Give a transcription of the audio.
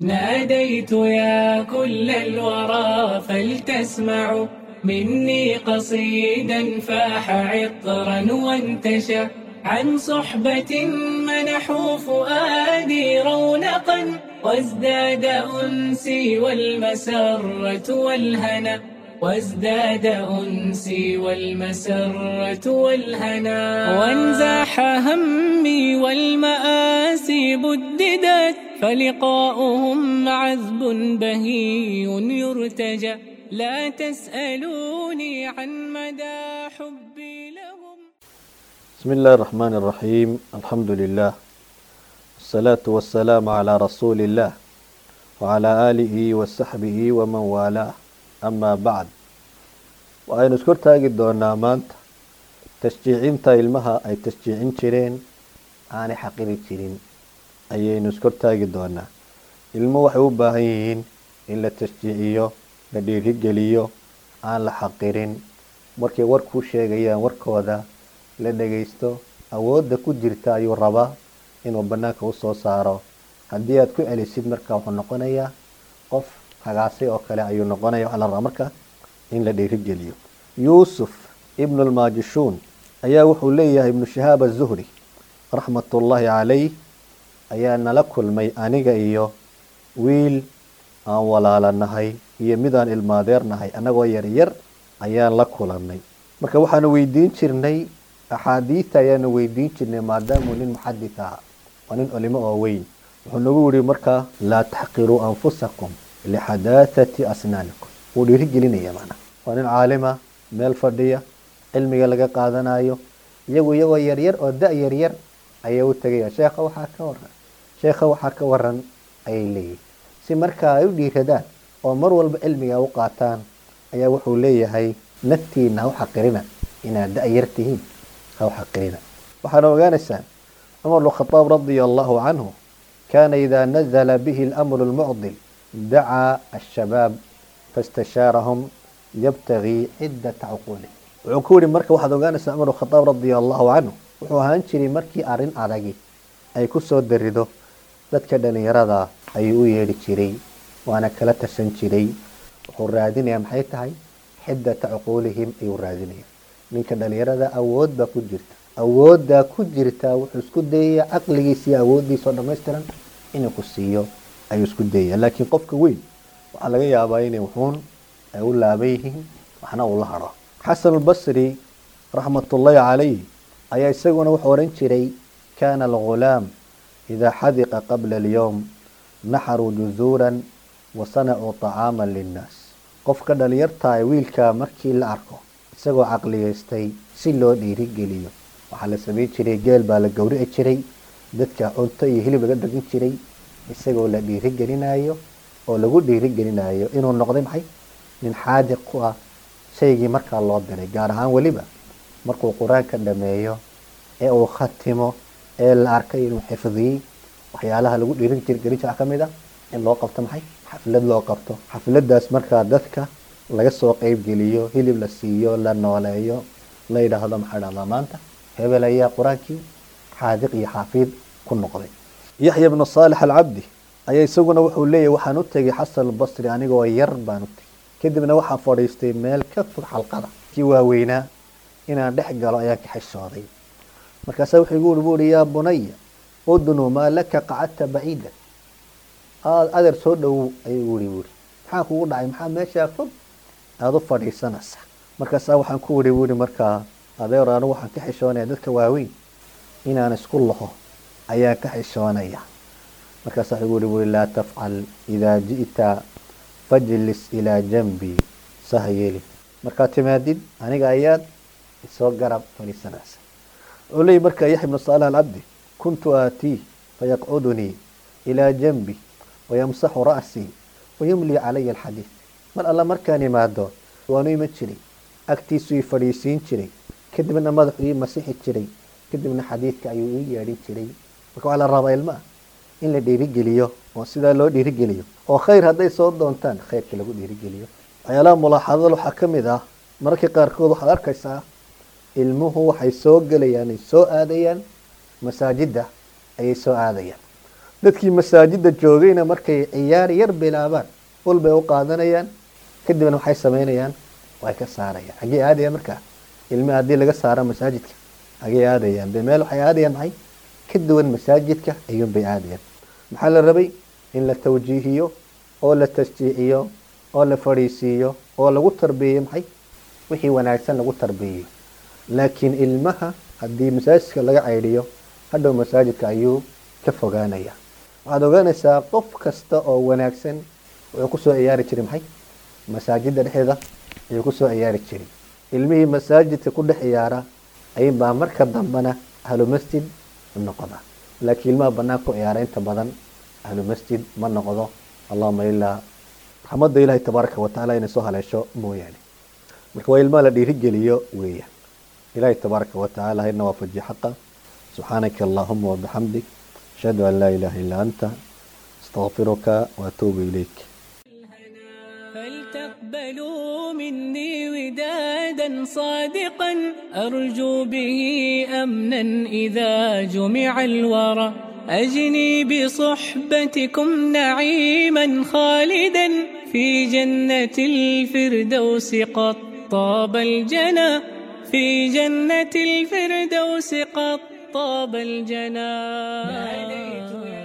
ناديت يا كل الورى فلتسمعوا مني قصيدا فاح عطرا وانتشى عن صحبة منحوا فؤادي رونقا وازداد أنسي والمسرة والهنا وازداد أنسي والمسرة والهنا وانزاح همي والمآسي بددت فلقاؤهم عذب بهي يرتجى لا تسألوني عن مدى حبي لهم بسم الله الرحمن الرحيم الحمد لله والصلاة والسلام على رسول الله وعلى آله وصحبه ومن والاه أما بعد waxaynu iskor taagi doonaa maanta tashjiicinta ilmaha ay tashjiicin jireen aanay xaqiri jirin ayaynu iskor taagi doonaa ilmo waxay u baahan yihiin in la tashjiiciyo la dhiirigeliyo aan la xaqirin markay warkuu sheegayaan warkooda la dhagaysto awoodda ku jirta ayuu rabaa inuu banaanka usoo saaro haddii aad ku celisid marka wuxuu noqonayaa qof hagaasay oo kale ayuu noqonaya waxaa la rabaa marka in la dhiirigeliyo yuusuf ibnu lmaajishuun ayaa wuxuu leeyahay ibnu shahaab azuhri raxmatullaahi calayh ayaa nala kulmay aniga iyo wiil aan walaalanahay iyo midaan ilmaadeernahay annagoo yaryar ayaan la kulanay marka waxaanu weydiin jirnay axaadiita ayaanu weydiin jirnay maadaamuu nin muxadis aha waa nin culimo oo weyn wuxuu nagu yihi markaa laa taxqiruu anfusakum lixadaahati asnaanikum wuu dhiirigelinaya macnaa waa nin caalima meel fadhiya cilmiga laga qaadanayo iyagu iyagoo yaryar oo da yaryar ayay u tegaya sheekha waxaa ka waran sheekha waxaa ka waran ayay leeyihin si markaa ay u dhiiradaan oo mar walba cilmiga u qaataan ayaa wuxuu leeyahay naftiina ha u xaqirina inaad da yar tihiin ha u xaqirina waxaana ogaanaysaan cumar bnkhadaab radia allahu canhu kaana idaa nazala bihi اlamru lmucdil dacaa ashabaab fastashaarahum yabtagii ciddata cuquuli wuxuu ku yihi marka waxaad ogaanaysaa cumar khadaab radia allahu canhu wuxuu ahaan jiray markii arrin adagi ay ku soo darido dadka dhalinyarada ayuu u yeedhi jiray waana kala tashan jiray wuxuu raadinaya maxay tahay xiddata cuquulihim ayuu raadinaya ninka dhalinyarada awood baa ku jirta awooddaa ku jirta wuxuu isku dayaya caqligiisa iyo awooddiisa oo dhammaystiran inuu ku siiyo ayuu isku dayaya laakiin qofka weyn waxaa laga yaabaa inay wuxuun ay u laaban yihiin waxna uu la haro xasan albasri raxmatullaahi calayh ayaa isaguna wuxuu odhan jiray kaana algulaam idaa xadiqa qabla alyowm naxaruu juzuuran wa sanacuu طacaaman linnaas qofka dhalinyartaa ee wiilkaa markii la arko isagoo caqliyeystay si loo dhiirigeliyo waxaa la samayn jiray geel baa la gowrici jiray dadka cunto iyo hilib laga dhagin jiray isagoo la dhiirigelinayo oo lagu dhiirigelinayo inuu noqday maxay nin xaadiq ku ah shaygii markaa loo diray gaar ahaan weliba markuu qur-aanka dhameeyo ee uu khatimo ee la arkay inuu xifdiyey waxyaalaha lagu dhiirin jir gelin jira ka mid a in loo qabto maxay xaflad loo qabto xafladaas markaa dadka laga soo qeybgeliyo hilib la siiyo la nooleeyo la yidhaahdo maxaa dhahdaa maanta hebel ayaa qur-aankii xaadiq iyo xaafiid ku noqday yaxya bnu saalex alcabdi ayaa isaguna wuxuu leeyahy waxaan u tegay xasan albasri anigoo yar baan u tegay kadibna waxaan fadhiistay meel ka fog xalqada kii waaweynaa inaan dhex galo ayaan ka xishooday markaasaa wuxuu igu uri buuhi yaa bunaya udnu maa laka qacadta baciida adeer soo dhowow ayuu uri buuri maxaa kugu dhacay maxaa meeshaa fog aada u fadhiisanaysa markaasaa waxaan ku uri buuri markaa adeer anigu waxaan ka xishoonaya dadka waaweyn inaan isku laho ayaan ka xishoonaya markaasaa wuxuu uri buuri laa tafcal idaa ji'ta fajlis ilaa janbi saha yeeli markaad timaadid aniga ayaad isoo garab fadhiisanaysa wuxuu leeyahy markaa yaxya bnu saalax alcabdi kuntu aatii fayaqcudunii ilaa janbi wayamsaxu ra'sii wayumlii calaya alxadiid mar alla markaan imaado waanu iman jiray agtiisuu ii fadhiisiin jiray kadibna madaxu ii masixi jiray kadibna xadiidka ayuu ii yeedhin jiray marka waxaa la rabaa ilmaa in la dhiirigeliyo oo sidaa loo dhiirigeliyo oo khayr hadday soo doontaan khayrka lagu dhiirigeliyo waxyaalaha mulaaxadada waxaa ka mid ah mararka qaarkood waxaad arkaysaa ilmuhu waxay soo gelayaan ay soo aadayaan masaajidda ayay soo aadayaan dadkii masaajidda joogayna markay ciyaar yar bilaabaan ul bay u qaadanayaan kadibna waxay samaynayaan way ka saarayaan xaggee aadayaan markaa ilmi haddii laga saaro masaajidka xaggee aadayaan be meel waxay aadayaan maxay ka duwan masaajidka ayuunbay aadayaan maxaa la rabay in la tawjiihiyo oo la tasjiiciyo oo la fadhiisiiyo oo lagu tarbiyeyo maxay wixii wanaagsan lagu tarbiyeyo laakiin ilmaha haddii masaajidka laga caydhiyo hadhow masaajidka ayuu ka fogaanaya waxaad ogaanaysaa qof kasta oo wanaagsan wuxuu kusoo ciyaari jiray maxay masaajidda dhexdeeda ayuu kusoo ciyaari jiray ilmihii masaajidka ku dhex ciyaara ayinbaa marka dambena ahlu masjid noqda laakiin ilmaha bannaan ku ciyaara inta badan ahlu masjid ma noqdo allahuma ilaa raxmadda ilaahay tabaaraka watacaala inay soo haleesho mooyaane marka waa ilmaha la dhiirigeliyo weeyaan ilaahay tabaaraka watacaala hayna waafajiyo xaqa subxaanaka allahuma wabixamdik ashhadu an laa ilaaha illaa anta astaqfiruka waatuubu ilayk فلتقبلوا مني ودادا صادقا أرجو به أمنا إذا جمع الورى أجني بصحبتكم نعيما خالدا في جنة الفردوس قد طاب الجنى في جنة الفردوس قد طاب الجنى ناديت يا